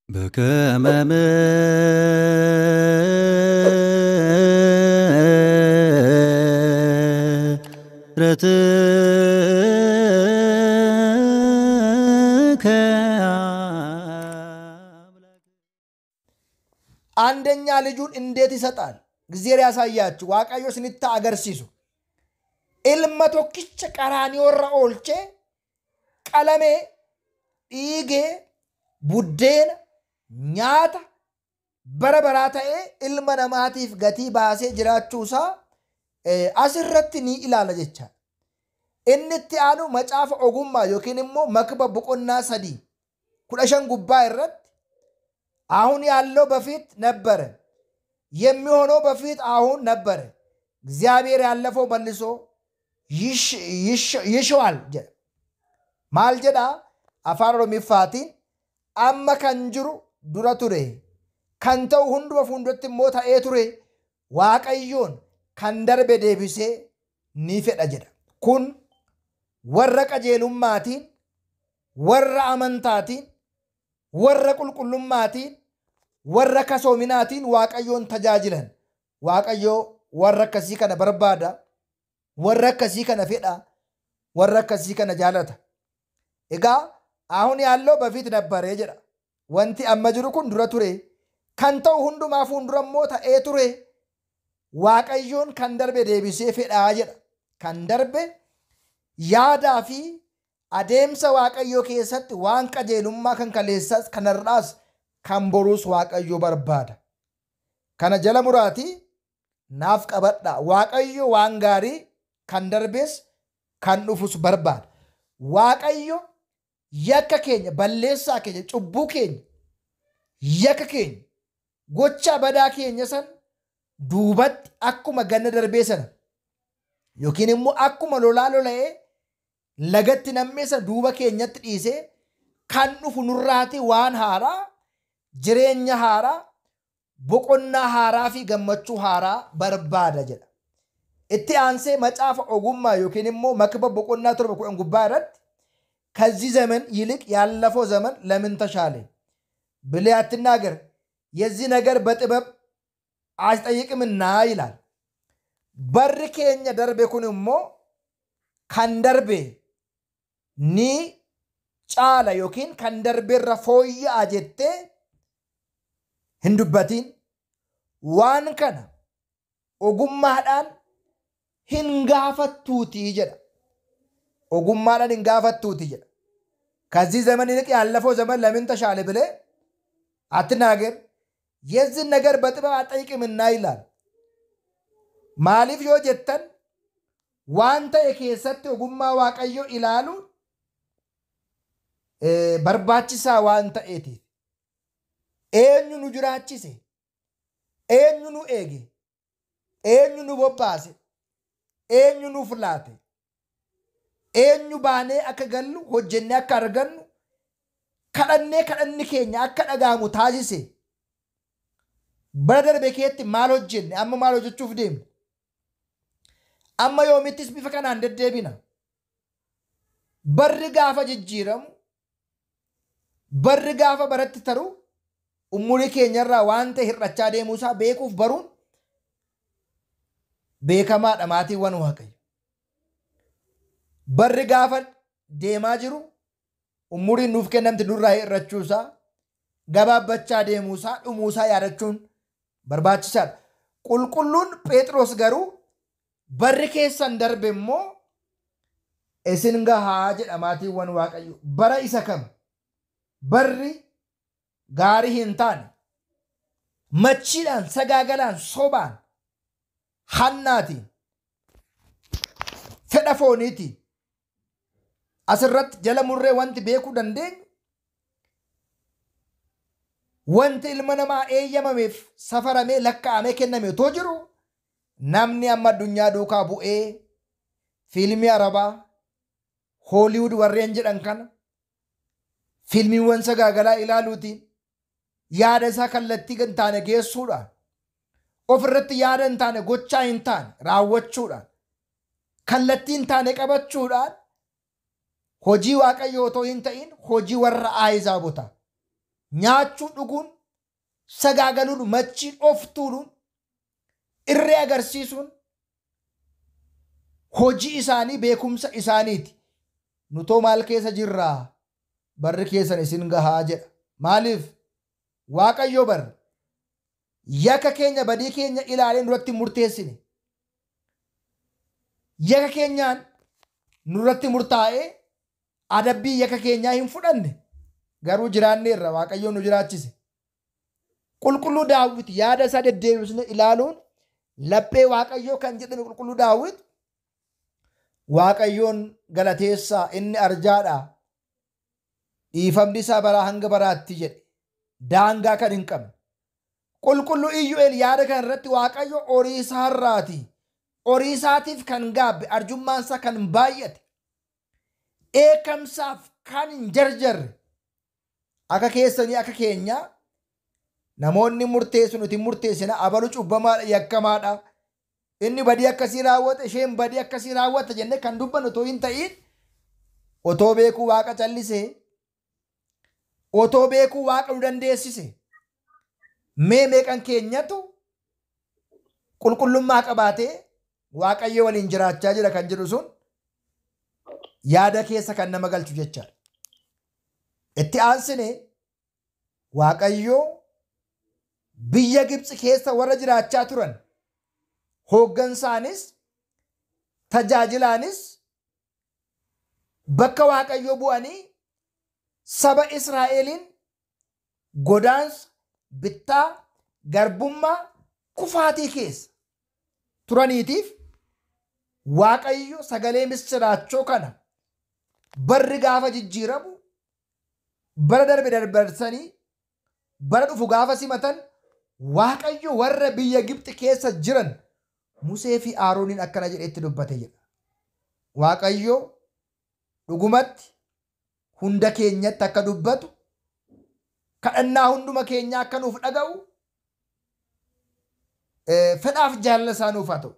በከመ ምሕረትከ አንደኛ ልጁን እንዴት ይሰጣል? እግዚአብሔር ያሳያችሁ። ዋቃዮ ስንታ አገርሲሱ ilma tokkicha qaraaniyoorra oolchee qalamee dhiigee buddeena nyaata bara baraa ta'ee ilma namaatiif gatii baasee jiraachuusaa eh, asirratti ni ilaala jecha. Inni itti aanu macaafa ogummaa yookiin immoo makba boqonnaa sadii kudha shan gubbaa irratti አሁን ያለው በፊት ነበረ፣ የሚሆነው በፊት አሁን ነበረ፣ እግዚአብሔር ያለፈው መልሶ ይሽ- ይሽ- ይሽዋል jedha. Maal jedha afaan Oromiffaatiin amma kan jiru dura ture kan ta'u hunduma fuulduratti immoo ta'ee ture waaqayyoon kan darbe deebisee ni fedha jedha. Kun warra qajeelummaatiin, warra amantaatiin, warra qulqullummaatiin, warra kasoominaatiin waaqayyoon tajaajilan. Waaqayyoo warra akkasii kana barbaada. warra akkasii kana fedha warra akkasii kana jaalata egaa ahun yaalloo bafiit nabbaree jedha wanti amma jiru kun dura ture kan ta'u hundumaa fuuldura immoo ta'ee ture waaqayyoon kan darbe deebisee fedhaa jedha kan darbe yaadaa fi adeemsa waaqayyoo keessatti waan qajeelummaa kan kaleessaas kanarraas kan boruus waaqayyoo barbaada kana jala muraatii naaf qabadha waaqayyo waan gaarii kan darbees kan dhufus barbaada. Waaqayyo yakka keenya balleessaa keenya cubbuu keenya yakka keenya gocha badaa keenya san duubatti akkuma ganna darbee sana yookiin immoo akkuma lolaa lola'ee lagatti nammee sana duuba keenyatti dhiisee kan dhufu nurraati waan haaraa jireenya haaraa boqonnaa haaraa fi gammachuu haaraa barbaada jedha. itti aansee macaafa ogummaa yookiin immoo makba boqonnaa torba kudhan gubbaa irratti ከዚህ ዘመን ይልቅ ያለፈው ዘመን ለምን ተሻለ ብለህ አትናገር፣ የዚህ ነገር በጥበብ አያስጠይቅምና ይላል። በር ኬኛ ደርቤ ኩን እሞ ከን ደርቤ ኒ ጫላ ዮኪን ከን ደርቤራ ፎይያ ጀቴ hindubatiin waan kana ogummaadhaan hin gaafattuutii jedha. Ogummaadhaan hin gaafattuutii jedha. ከዚህ ዘመን ይልቅ ያለፈው ዘመን ለምን ተሻለ ብለህ አትናገር፣ የዚህን ነገር በጥበብ አጠይቅምና ይላል። Maaliif yoo jettan waan ta'e keessatti ogummaa waaqayyoo ilaaluun eh, barbaachisaa waan ta'eetiif. Eenyu nu jiraachise? Eenyu nu eege? Eenyu nu bobbaase? Eenyu nuuf laate? Eenyu baanee akka gallu hojjennee akka argannu kadhannee kadhanni keenya akka dhaga'amu taasise. Bara darbe keetti maal hojjenne amma maal hojjechuuf deemne? Amma yoomittis bifa kanaan deddeebina. Barri gaafa jijjiiramu, barri gaafa baratti taru, umurii keenyarraa waan ta'e hir'achaa deemuusaa beekuuf baruun beekamaadha maatiiwwan waaqayyo. Barri gaafa deemaa jiru umuriin nuuf kennamte nurraa hir'achuusaa gabaabbachaa deemuusaa dhumuusaa yaadachuun barbaachisaadha. Qulqulluun Phexros garuu barri keessan darbe immoo isin gahaa jedha maatiiwwan waaqayyo. Bara isa kam? Barri gaarii hin taane machiidhaan sagaagalaan sobaan hannaatiin fedha fooniitiin asirratti jala murree wanti beekuu dandeenyu wanti ilma namaa eeyyamameef safaramee lakkaa'amee kenname otoo jiru namni amma addunyaa duukaa bu'ee fiilmii arabaa hooliwud warreen jedhan kana fiilmiiwwan sagaagalaa ilaaluutiin yaada isaa kallattii hin taane geessuudhaan ofirratti yaada hin taane gochaa hin taane raawwachuudhaan kallattii hin taane qabachuudhaan hojii waaqayyoo otoo hin ta'in hojii warra aayizaabotaa nyaachuun dhuguun sagaagaluun machiin of tuuluun irree agarsiisuun hojii isaanii beekumsa isaaniiti. Nutoo maal keessa jirraa barri keessan isin gahaa jedha. Maaliif waaqayyo barri yakka keenya badii keenya ilaalee nurratti murteessine. Yakka keenyaan nurratti murtaa'ee adabbii yakka keenyaa hin fudhanne garuu jiraanneerra waaqayyoon nu jiraachise. Qulqulluu daawwit yaada isaa deddeebisne ilaaluun laphee waaqayyoo kan jedhame qulqulluu daawwit waaqayyoon galateessaa inni arjaadha. Dhiifamni isaa baraa hanga baraatti jedhe daangaa kan hin qabne. Qulqulluu iyyu'eel yaada kan irratti waaqayyo horii isaarraati. Horii isaatiif kan gaabbe arjummaan isaa kan baay'ate. Eekamsaaf kan hin jarjarre. Akka keessanii akka keenyaa namoonni murteessu nuti murteessina abalu cubbamaadha yakkamaadha. Inni badii akkasii raawwata isheen badii akkasii raawwata jennee kan dubbannu otoo hin ta'in otoo beekuu waaqa callisee otoo beekuu waaqa nu dandeessise mee meeqan keenyatu qulqullummaa qabaatee waaqayyo waliin jiraachaa jira kan jedhu sun yaada keessa kan nama galchu jechaadha. Itti aansine waaqayyoo biyya Gibxi keessa warra jiraachaa turan hooggansaanis tajaajilaanis bakka waaqayyoo bu'anii saba Israa'eliin godaansa bittaa garbummaa kufaatii keessa turaniitiif waaqayyo sagalee misiraachoo kana barri gaafa jijjiiramu bara darbe darbarsanii bara dhufu gaafa simatan waaqayyo warra biyya Gibxi keessa jiran Musee fi Arooniin akkana jedheetti dubbate jedha. Waaqayyo dhugumatti hunda keenyatti akka dubbatu kadhannaa hunduma keenya akka nuuf dhaga'u fedhaaf jaalala isaa nuuf haa ta'u.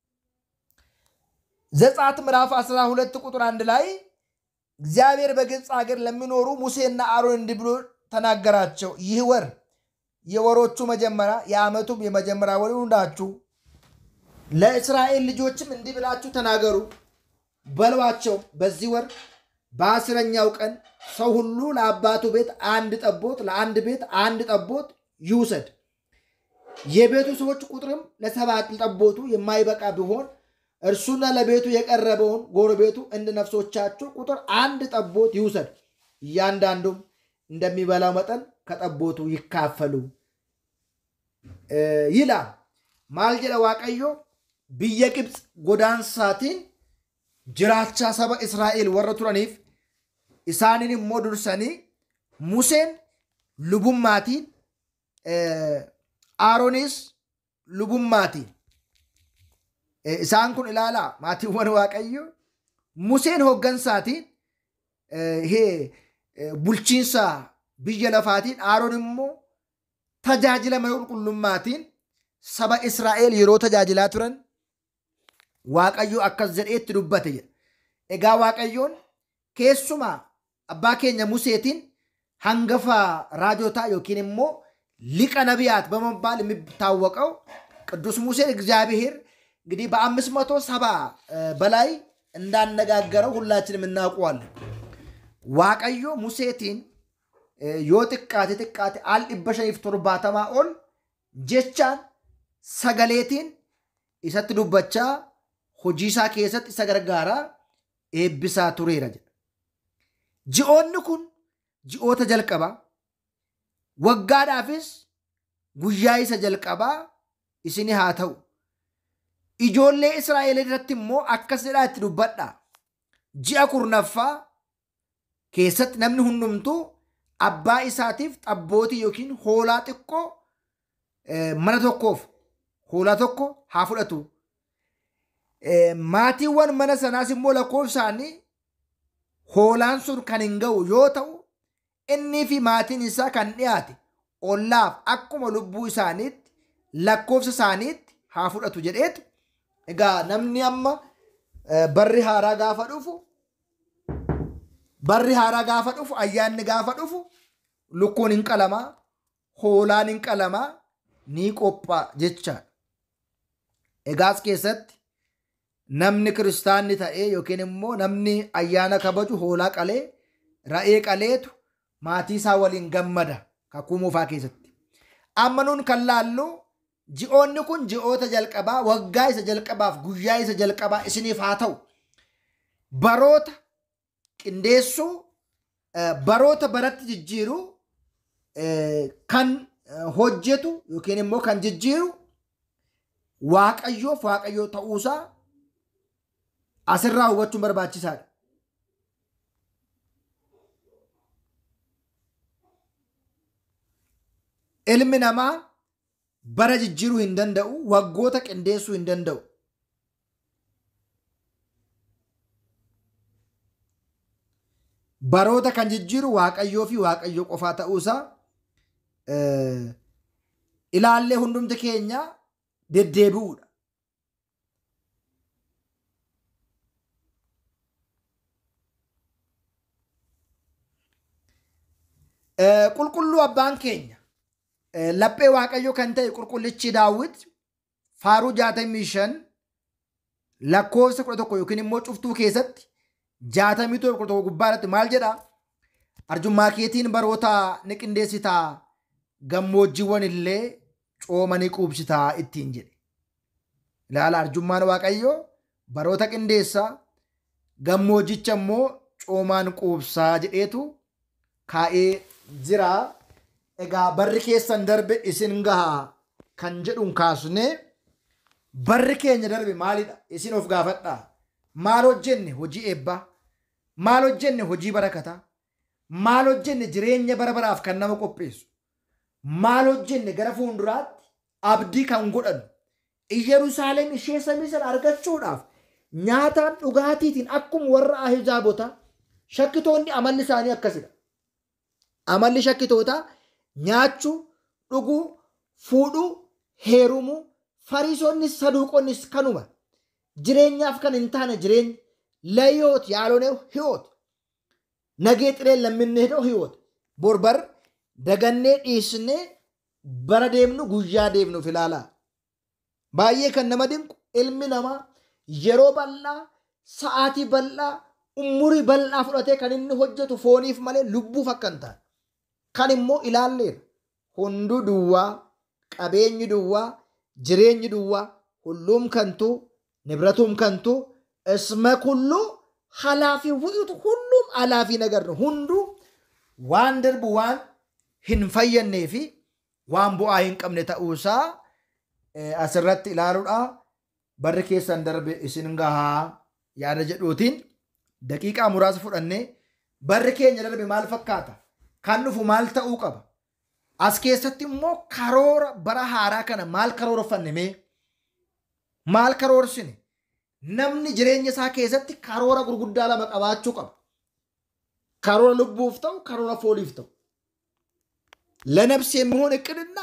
ዘጸአት ምዕራፍ 12 ቁጥር አንድ ላይ እግዚአብሔር በግብፅ ሀገር ለሚኖሩ ሙሴና አሮን እንዲህ ብሎ ተናገራቸው። ይህ ወር የወሮቹ መጀመሪያ የዓመቱም የመጀመሪያ ወር ይሁንላችሁ። ለእስራኤል ልጆችም እንዲህ ብላችሁ ተናገሩ በሏቸው። በዚህ ወር በአስረኛው ቀን ሰው ሁሉ ለአባቱ ቤት አንድ ጠቦት፣ ለአንድ ቤት አንድ ጠቦት ይውሰድ። የቤቱ ሰዎች ቁጥርም ለሰባት ጠቦቱ የማይበቃ ቢሆን እርሱና ለቤቱ የቀረበውን ጎረቤቱ እንደ ነፍሶቻቸው ቁጥር አንድ ጠቦት ይውሰድ። እያንዳንዱም እንደሚበላው መጠን ከጠቦቱ ይካፈሉ ይላል። maal jedha waaqayyo biyya Gibxi godaansaatiin jiraachaa saba Israa'el warra turaniif isaaniin immoo dursanii Museen lubummaatiin Aaroonis lubummaatiin isaan kun ilaalaa maatiiwwan waaqayyo Museen hooggansaatiin bulchiinsa biyya lafaatiin Aaroon immoo tajaajila mana qulqullummaatiin saba Israa'el yeroo tajaajilaa turan Waaqayyo akkas jedheetti dubbate jedha. Egaa Waaqayyoon keessumaa abbaa keenya Museetiin hangafa raajotaa yookiin immoo liqa ነቢያት በመባል የሚታወቀው ቅዱስ ሙሴን እግዚአብሔር እንግዲህ በአምስት መቶ ሰባ በላይ እንዳነጋገረው ሁላችንም እናውቀዋለን። waaqayyo museetiin yoo xiqqaate xiqqaate al dhibba shaniif torbaatamaa ol jechaan sagaleetiin isatti dubbachaa hojii isaa keessatti isa gargaaraa eebbisaa tureera jedha. Ji'oonni kun ji'oota jalqabaa waggaadhaafis guyyaa isa jalqabaa isini haa ta'u. Ijoollee Israa'el irratti immoo akkas jedhaa itti dubbadhaa. Ji'a kurnaffaa keessatti namni hundumtuu abbaa isaatiif xabbootii yookiin hoolaa xiqqoo mana tokkoof hoolaa tokko haa fudhatu. Maatiiwwan mana sanaas immoo lakkoofsaanii hoolaan sun kan hin ga'u yoo ta'u innii fi maatiin isaa kan dhiyaate ollaaf akkuma lubbuu isaaniitti lakkoofsa isaaniitti haa fudhatu jedheetu egaa namni amma barri haaraa gaafa dhufu barri haaraa gaafa dhufu ayyaanni gaafa dhufu lukkuun hin qalamaa hoolaan hin qalamaa ni qophaa'a jechaadha. Egaas keessatti namni kiristaanni ta'ee yookiin immoo namni ayyaana kabaju hoolaa qalee ra'ee qaleetu maatii isaa waliin gammada kakuu moofaa keessatti. Amma nuun kan laallu ji'oonni kun ji'oota jalqabaa waggaa isa jalqabaaf guyyaa isa jalqabaa isiniif haa ta'u. Baroota qindeessuu baroota baratti jijjiiru kan hojjetu yookiin immoo kan jijjiiru waaqayyoof waaqayyoo ta'uusaa asirraa hubachuun barbaachisaadha. Ilmi namaa bara jijjiiruu hin danda'u, waggoota qindeessuu hin danda'u. Baroota kan jijjiiru waaqayyoo fi waaqayyoo qofaa ta'uusaa ilaallee hundumti keenya deddeebi'uudha. Qulqulluu abbaan keenya laphee waaqayyoo kan ta'e qulqullichi daawwit faaruu jaatamii shan lakkoofsa kudha tokko yookiin immoo cuftuu keessatti jaatamii tokko kudha tokko gubbaa irratti maal jedha arjummaa keetiin baroota ni qindeessitaa gammoojjiiwwan illee cooma ni quubsitaa ittiin jedhe. Ilaala arjummaan waaqayyoo baroota qindeessaa gammoojjicha immoo coomaan quubsaa jedheetu kaa'ee jira. Egaa barri keessan darbe isin gahaa kan jedhuun kaasnee barri keenya darbe maalidha? Isin of gaafadhaa. Maal hojjenne hojii eebbaa? Maal hojjenne hojii barakataa? Maal hojjenne jireenya bara baraaf kan nama qopheessu? Maal hojjenne gara fuulduraatti abdii kan godhanu? Iyyeruusaalem ishee samii sana argachuudhaaf nyaataan dhugaatiitiin akkuma warra ahizaabotaa shakkitoonni amalli isaanii akkasidha. Amalli shakkitootaa nyaachuu, dhuguu, fuudhuu, heerumuu, fariisonnis saduuqonnis kanuma. Jireenyaaf kan hin taane jireenya layyoot yaalonee hiyoot. Nagee xiree lamminne hidhoo hiyoot. Borbar dagannee dhiisnee bara deemnu guyyaa deemnuuf ilaalaa. Baay'ee kan nama dinqu ilmi namaa yeroo bal'aa, sa'aatii bal'aa, umurii bal'aa fudhatee kan inni hojjetu fooniif malee lubbuuf akka hin taane. Kan immoo ilaalleera. Hunduu duwwaa, qabeenyi duwwaa, jireenyi duwwaa, hulluum kantuu, nibratuum kantuu, isma kulluu halaafii wuxuutu hulluum halaafii nagarra. Hunduu waan darbu waan hin fayyannee fi waan bu'aa hin qabne ta'uusaa asirratti ilaaluudha. Barri keessan darbe isin gahaa yaada jedhuutiin daqiiqaa muraasa fudhannee barri keenya darbe maal fakkaata? Kan dhufu maal ta'uu qaba? As keessatti immoo karoora bara haaraa kana maal karoorfanne mee? Maal karoorsine? Namni jireenya isaa keessatti karoora gurguddaa lama qabaachuu qaba. Karoora lubbuuf ta'u, karoora fooliif ta'u. ለነፍስ የሚሆን እቅድና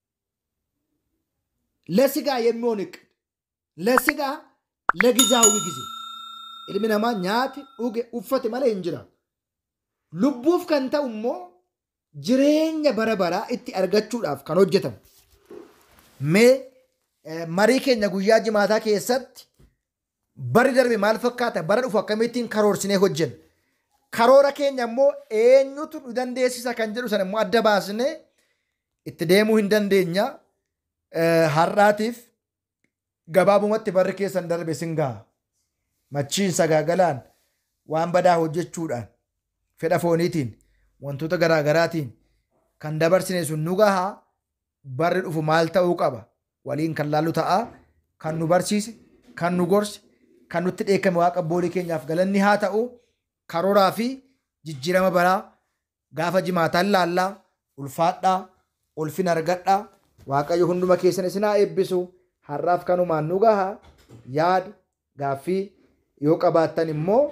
ለስጋ የሚሆን እቅድ ለስጋ ለጊዜያዊ ጊዜ ilmi namaa nyaate dhuge uffate malee hin jiraatu. Lubbuuf kan ta'u immoo jireenya bara baraa itti argachuudhaaf kan hojjetamu. Mee marii keenya guyyaa jimaataa keessatti bari darbe maal fakkaata bara dhufu akkamittiin karoorsinee hojjenna. Karoora keenya immoo eenyutu nu dandeessisa kan jedhu sana immoo adda baasnee itti deemuu hin dandeenya. Har'aatiif gabaabumatti barri keessan darbe sin gaha. Machiin sagaagalaan waan badaa hojjechuudhaan fedha fooniitiin wantoota garaagaraatiin kan dabarsine sun nu gahaa barri dhufu maal ta'uu qaba waliin kan laallu ta'a kan nu barsiise kan nu gorse kan nutti dheekame waaqa boolii keenyaaf galanni haa ta'u karooraa fi jijjiirama baraa gaafa jimaataan laallaa ulfaadhaa ulfin argadhaa waaqayyo hunduma keessan isin haa eebbisu har'aaf kanumaan nu gahaa yaada gaaffii yoo qabaattan immoo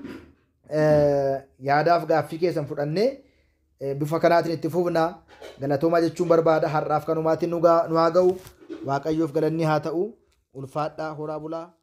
yaadaaf gaaffii keessan fudhannee bifa kanaatiin itti fufnaa galatoomaa jechuun barbaada har'aaf kanumaatiin nu haa ga'u waaqayyoof galanni haa ta'u ulfaadhaa horaa bulaa